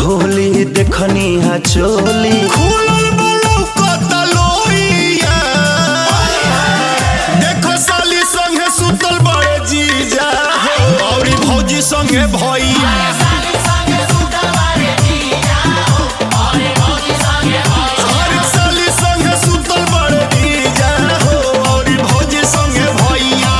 खोली देखनी हा चोली खुलल बलौ कतलोइया देखो साली संगे सुतल बड़े जीजा औरी भौजी संगे भैया अरे साली संगे सुतल बड़े जीजा हो औरी भौजी संगे भैया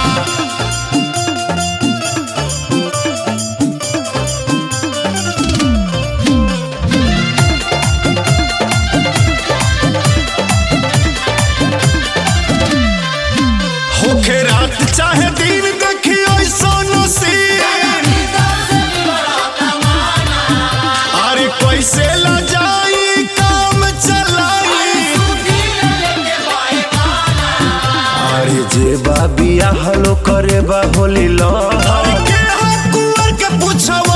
होखे रात चाहे दिन देखियो सोनो सीन अरे कैसे ला जाई काम चलाई अरे जे बा बिया हलो करे बा होली लो अरे के हा कुंवर के पूछो